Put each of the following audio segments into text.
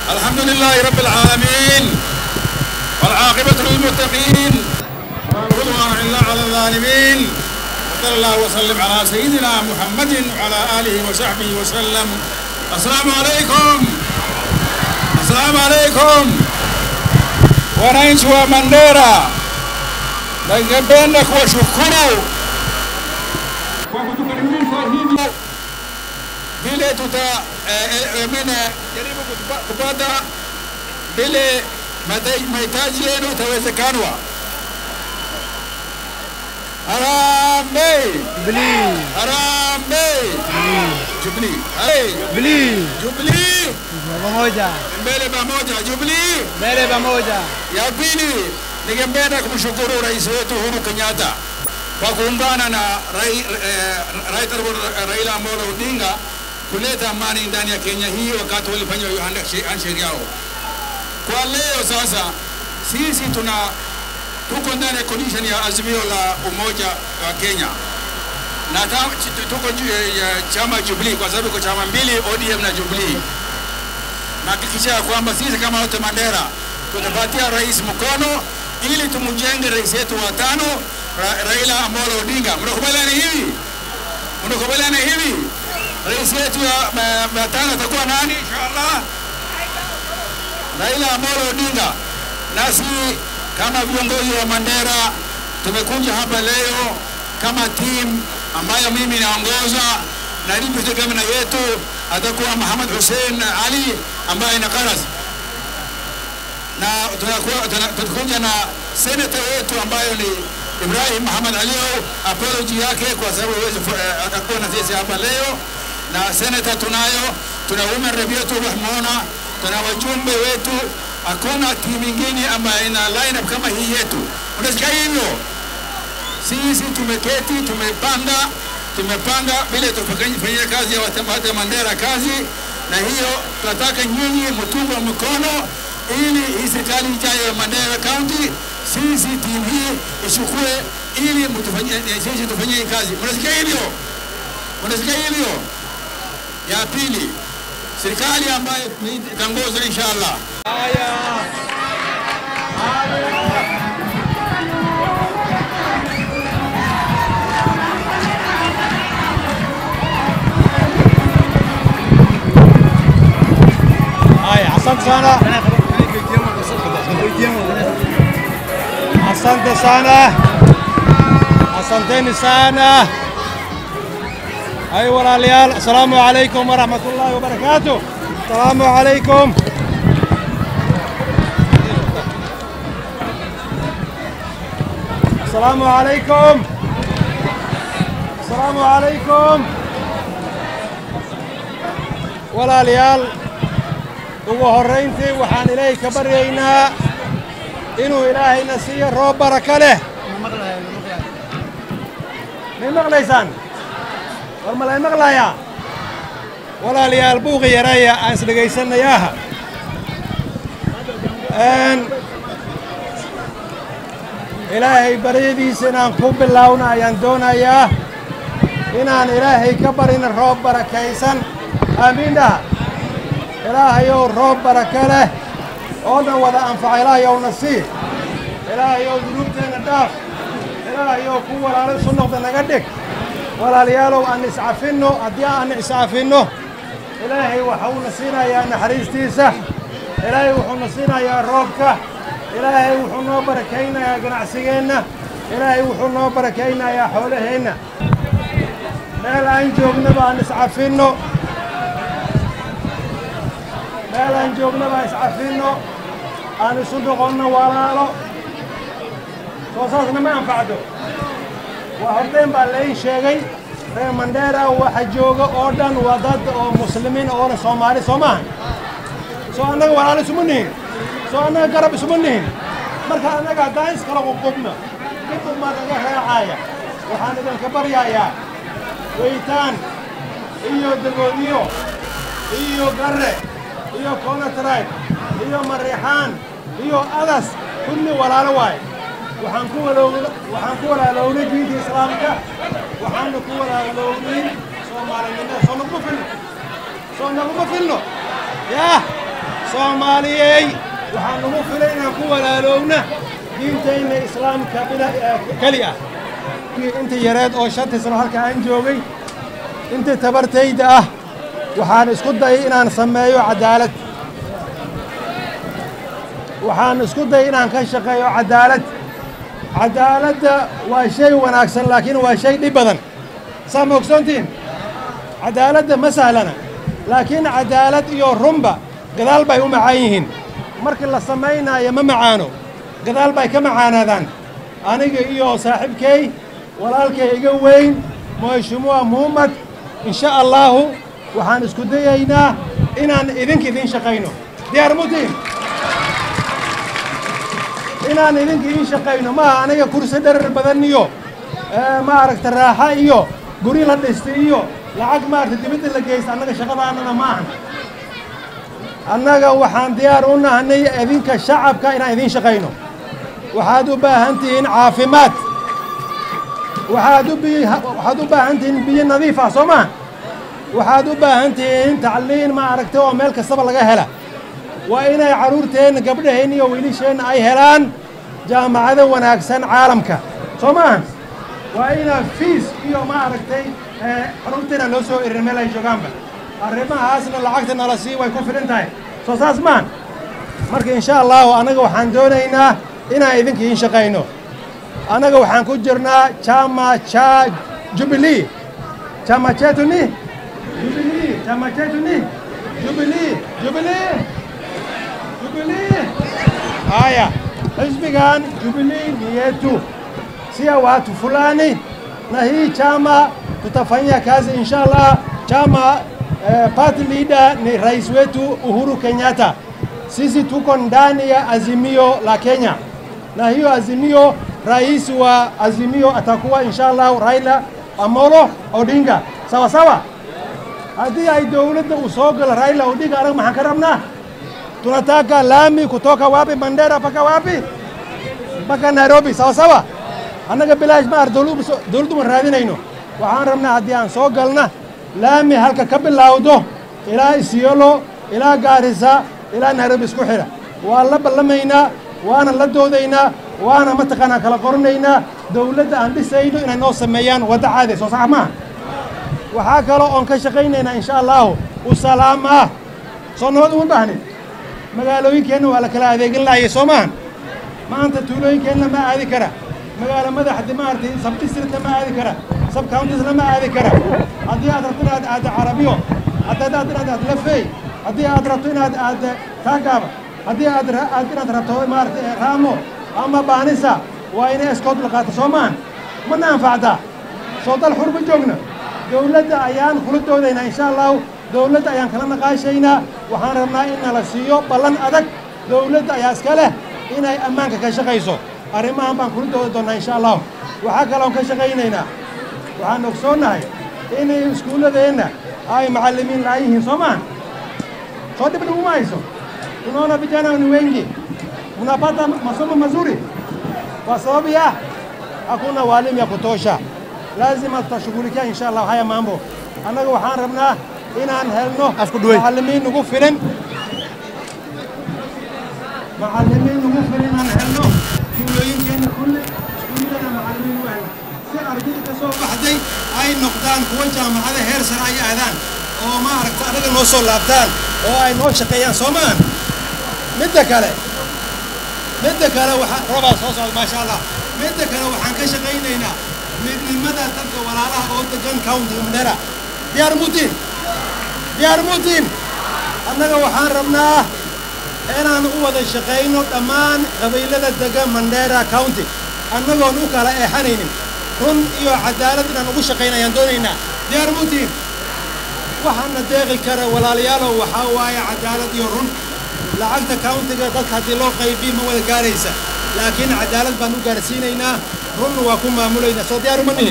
الحمد لله رب العالمين والعاقبة للمتقين ولا عدوان إلا على الظالمين وصلى الله وسلم على سيدنا محمد وعلى آله وصحبه وسلم السلام عليكم السلام عليكم wananchi wa Mandera, ningependa kuwashukuru kwa kutukaribisha hivi vile tuta eh, eh, mine jaribu kutupa- kupata vile mata- mahitaji yenu itawezekanwa. Harambee! Harambee! Jubilee! Hey! Jubilee Jubilee! pamoja, Mbele pamoja! Jubilee! mbele pamoja. Ya pili, ningependa kumshukuru rais wetu Uhuru Kenyatta kwa kuungana na rai, eh, Rais Raila Amolo Odinga kuleta amani ndani ya Kenya hii wakati walifanya hiyo handshake handshake yao. Kwa leo sasa sisi tuna tuko ndani ya condition ya azimio la umoja wa Kenya na ta- ch- tuko juu ya chama Jubilee kwa sababu iko chama mbili ODM na Jubilee nahakikisha ya kwamba sisi kama wote Mandera tutapatia rais mkono ili tumjenge rais yetu wa tano Ra Raila Amolo Odinga. Mnakubaliana hivi? Mnakubaliana hivi? Rais yetu ya ma- ma tano atakuwa nani inshallah? Raila Amolo Odinga. Nasi kama viongozi wa Mandera tumekuja hapa leo kama timu ambayo mimi naongoza na deputy governor yetu atakuwa Muhammad Hussein Ali ambaye ni Karas, na tunakuwa- tuna- tutakuja na senator wetu ambayo ni Ibrahim Muhammad Alio, apology yake kwa sababu hawezi fu- eh, atakuwa na sisi hapa leo, na senator tunayo, tuna women rep yetu Rahmona, tuna wajumbe wetu, hakuna timu ingine ambayo ina line up kama hii yetu. Unasikia hivyo? Sisi tumeketi, tumepanga, tumepanga vile tufanyie kazi ya watu wa Mandera kazi, na hiyo tunataka nyinyi mtunge mkono ili hii serikali ijayo ya Mandera County, sisi timu hii ichukue ili mtufanyie sisi tufanyie hii kazi. Mnasikia hivyo? Mnasikia hivyo? Ya pili, serikali ambayo itaongoza inshallah Haya, asante sana, asante sana, asanteni sana. Ay walaalayaal, asalaamu calaykum waraxmatullaahi wabarakaatu. Asalaamu calaykum. Asalaamu calaykum. Asalaamu calaykum. Walaalayaal, ugu horrayntii waxaan ilaahay ka baryaynaa inuu ilaahayna siiyo roob baraka leh may maqlaysaan war ma lay maqlayaa walaalayaal buuqi yaraya aan isdhegaysanayaaha Een, ilaahay baryadiisa inaan ku bilowna ayaan doonayaa inaan ilaahay ka barina roob barakaysan aamiin dhaha ilaahayow roob baraka leh oo dhan wada anfaca ilaahayowna sii ilaahayow dunuubteenna dhaaf ilaahayow ku walaalo isu noqda naga dhig walaalayaalow aan iscafinno haddii aan iscafinno ilaahay waxuuna siinayaa naxariistiisa ilaahay wuxuuna siinayaa roobka ilaahay wuxuu noo barakaynayaa ganacsigeenna ilaahay wuxuu noo barakaynayaa xoolaheenna meel aan joognaba aan iscafinno meel aan joognaba iscafinno aan isu noqonno walaalo soo saasna ma anfacdo waa horteen baa laii sheegay reer mandheera waxa jooga oo dhan waa dad oo muslimiin oona soomaali soo maaha soo annaga walaalo isuma nihin soo annaga garab isuma nihin marka annaga haddaan iskala qubqubna mid umaa naga raacaya waxaan idinka baryayaa weytaan iyo dagoodiyo iyo garre iyo konatribe iyo mariixaan iyo adas kulli walaalo waaye waxaan ku walowna waxaan ku walaalownay diinta islaamka waxaana ku walaalownay soomaalinimada soo naguma filno soo naguma filno yaa soomaaliyey waxaan nagu filay inaan ku walaalowna diintayna islaamka bila keli ah intii yareed oo shantii sano halka aan joogay intii tabartayda ah waxaan isku dayay inaan sameeyo cadaalad waxaan isku dayay inaan ka shaqeeyo cadaalad cadaaladda waa shay wanaagsan laakiin waa shay dhib badan saa ma ogsoontiin cadaaladda ma sahlana laakiin cadaalad iyo runba gadaal bay u macaan yihiin markii la samaynaayo ma macaano gadaal bay ka macaanaadaan aniga iyo saaxiibkay walaalkay iga weyn mheshimiwa muhammad insha allaahu waxaan isku dayaynaa inaan idinka idiin shaqayno diyaar mutiin inaan idinka idiin shaqayno maaha aniga kursi dharar badan iyo maaragta raaxa iyo guri la dhistay iyo lacag maaragta dibadda la geysta annaga shaqadaanana ma ahan annaga waxaan diyaar u nahnay idinka shacabka inaan idiin shaqayno waxaad u baahan tihiin caafimaad waxaad u waxaad u baahan tihiin biyo nadiif ah soo maha waxaad u baahan tihiin tacliin ma aragtay oo meel kastaba laga hela waa inay carruurteenna gabdhaheenna iyo wiilisheenna ay helaan jaamacado wanaagsan caalamka soo maaha waa inaa fiis iyo ma aragtay carruurteenna loo soo erin meel ay joogaanba arrimahaasna lacagta nala sii way ku filan tahay soo saas maan marka insha allahu annaga waxaan doonaynaa inaan idinka iin shaqayno annaga waxaan ku jirnaa chama cha jubilee chama chetu ni jubilee chama chetu ni jubilee jubilee jubilee haya xisbigan jubilee ni yetu sia watu fulani na hii chama tutafanyia kazi insha allah chama eh, party leader ni rais wetu Uhuru Kenyatta. Sisi tuko ndani ya azimio la Kenya, na hiyo azimio, rais wa azimio atakuwa inshallah Raila Amolo Odinga. Sawa sawa. Haddii ay dowladda uu soo galo Raila Odinga, anaga maxaan ka rabnaa? Tunataka lami kutoka wapi? Mandera mpaka wapi? Mpaka Nairobi. Sawa sawa. Annaga bilaash ma ar dowladdu ma raadinayno. Waxaan rabnaa haddii aan soo galna laami halka ka bilowdo ilaa Isiolo ilaa Gaarisa ilaa Nairobi isku xidha waa la ballamaynaa waana la doodaynaa waana mataqaanaa kala qoranaynaa dowladda aan dhisayno inay noo sameeyaan wadda caadi soo sax maaha waxaa kaloo oon ka shaqaynaynaa insha allahu usalaama soo nabad uma baahnin magaalooyinkeenna waa la kala adeegin lahayay soo maahan maanta tuulooyinkeenna ma aadi kara magaalo madaxdi maaragtay sab districtka ma aadi kara sab countiesna ma aadi kara haddii aad rabto inaad aaddo carabiyo haddii aad inaad aad lafey haddii aad rabto inaad aad kaagaaba haddii aad aad inaad rabto maaragtay raamo ama baanisa waa inay escoot la qaato soo maahan mana anfacdaa soo dal xurba joogna dowladda ayaan kula doodaynaa insha allahu dowladda ayaan kala naqaashaynaa waxaan rabnaa in nala siiyo ballan adag dowladda ayaa iska leh inay ammaanka ka shaqayso arrimahan baan kula doodi doonnaa insha allahu waxaa kaloon ka shaqaynaynaa waxaan ogsoonnahay inay iskuulladeenna ay macallimiin la'aan yihiin soo maaha soo dhib dhiguma hayso tunaona vijana ni wengi mnapata masomo mazuri kwa sababu ya hakuna walimu ya kutosha lazima tutashughulikia insha allah haya mambo annaga waxaan rabnaa inaan helno macallimiin nagu filan macallimiin nagu filan inaan helno tuulooyinkeenna kulle iskuulladana macallimiin u helno si ardayda ka soo baxday ay noqdaan kuwa jaamacada heer sare ay aadaan oo ma aragta anaga noo soo laabtaan oo ay noo shaqeeyaan soo maahan midda kale midda kale waxaa robaa soo socda maasha allah midda kale waxaan ka shaqaynaynaa midnimada dadka walaalaha oo degan county mandera diyaar mutiin diyaar mutiin annaga waxaan rabnaa inaan u wada shaqayno dhammaan qabiilada degan mandera county annagoon u kala eexanaynin run iyo cadaalad inaan ugu shaqayna ayaan doonaynaa diyaar mutiin waxaana deeqi kara walaalayaalow waxaa waaye cadaalad iyo run lacagta countiga dadka haddii loo qaybiyo ma wada gaaraysa laakiin cadaalad baan u gaarsiinaynaa runna waa ku maamulaynaa soo diyaar uma nihin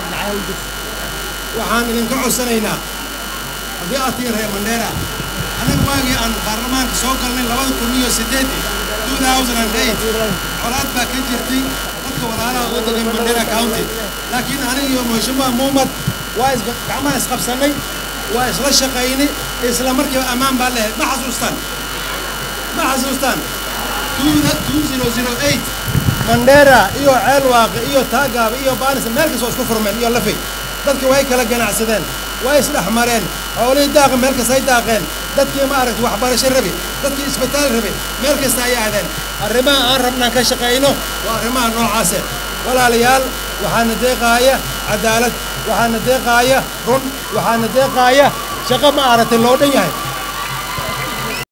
waxaan idinka codsanaynaa haddii aad tihiin reer mandheera anaga waagii aan baarlamaanka soo galnay labada kun iyo siddeedii two thousand and eight colaad baa ka jirtay dadka walaalaha oo degan mandheera county laakiin aniga iyo mheshimiwa muhammad waa is gacmaha isqabsannay waa isla shaqaynay isla markiiba ammaan baa lehay ma xasuustaan ma xasuustaan mandheera iyo ceelwaaqe iyo taagaaba iyo baanis meel kasta waa isku furmeen iyo lafay dadki way kala ganacsadeen way isdhex mareen xoolihii daaqa meel kasta ay daaqeen dadkii ma aragti waxbarasho rabi dadkii isbitaal rabi meel kasta ay aadeen arrimaha aan rabnaan ka shaqayno waa arrimaha noocaase walaalayaal waxaana deeqaaya cadaalad waxaana deeqaaya run waxaana deeqaaya shaqo ma aragtay loo dhan yahay